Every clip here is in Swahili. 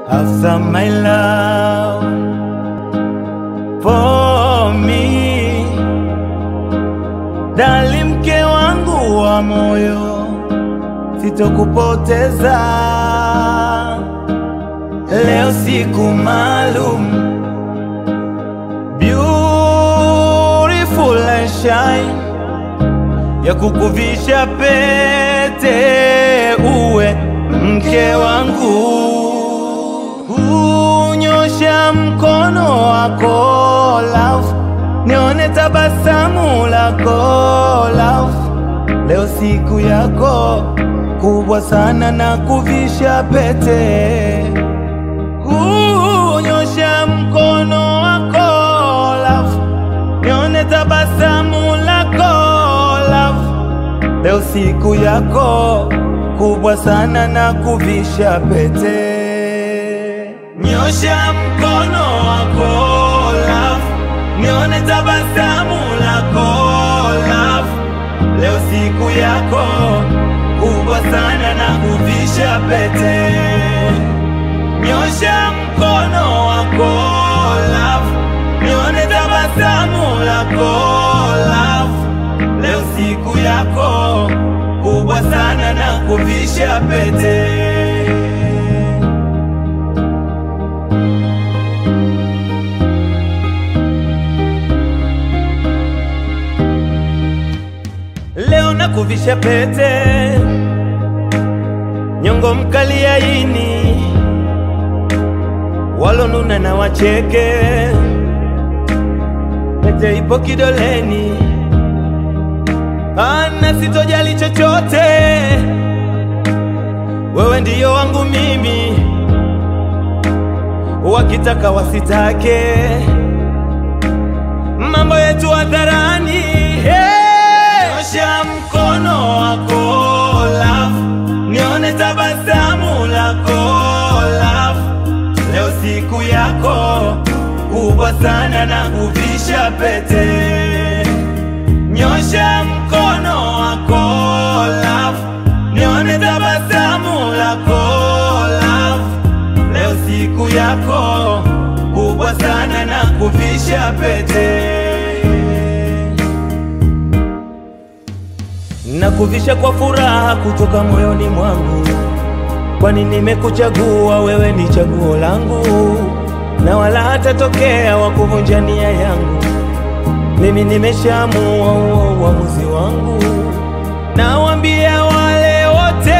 have some my love for me, dali mke wangu wa moyo, sitokupoteza leo, siku maalum beautiful and shine ya kukuvisha pete uwe mke wangu, unyosha mkono wako love, nione tabasamu lako love, leo siku yako kubwa sana na kuvisha pete, unyosha mkono wako love, nione tabasamu lako love, leo siku yako kubwa sana na kuvisha pete. Nyosha mkono wako love, nione tabasamu lako love, leo siku yako kubwa sana na kuvisha pete. Nyosha mkono wako love, nione tabasamu lako love, leo siku yako kubwa sana na kuvisha pete. Leo nakuvisha pete, nyongo mkali yaini, walonuna na wacheke, pete ipo kidoleni, ana sitojali chochote, wewe ndiyo wangu mimi, wakitaka wasitake, mambo yetu hadharani hey! Nyosha mkono wako love, nione tabasamu lako love, leo siku yako kubwa sana na kuvisha pete. Nyosha mkono wako love, nione tabasamu lako love, leo siku yako kubwa sana na kuvisha pete. Nakuvisha kwa furaha kutoka moyoni mwangu, kwani nimekuchagua wewe, ni chaguo langu, na wala hatatokea wa kuvunja nia yangu. Mimi nimeshaamua huo uamuzi wangu, nawaambia wale wote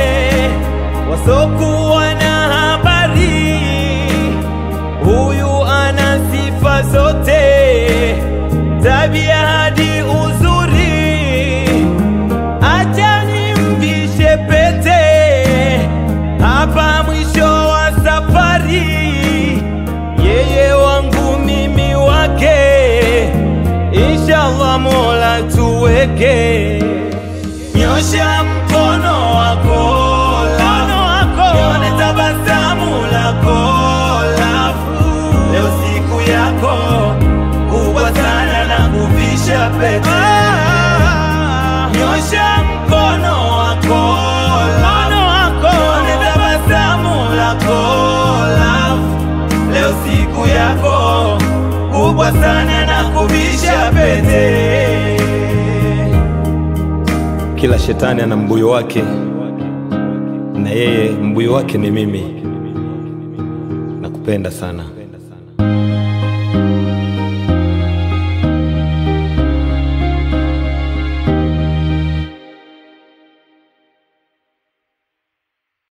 wasokuwa na habari, huyu ana sifa zote, tabia hadi uzuri Acha nimvishe pete hapa mwisho wa safari, yeye wangu mimi wake, inshallah Mola tuweke. Nyosha mkono wako love, nione tabasamu lako love, leo siku yako kubwa sana na kuvisha pete. Nyosha mkono wako love, nione tabasamu lako love, leo siku yako kubwa sana na kuvisha pete. Kila shetani ana mbuyu wake, na yeye mbuyu wake ni mimi. Nakupenda sana.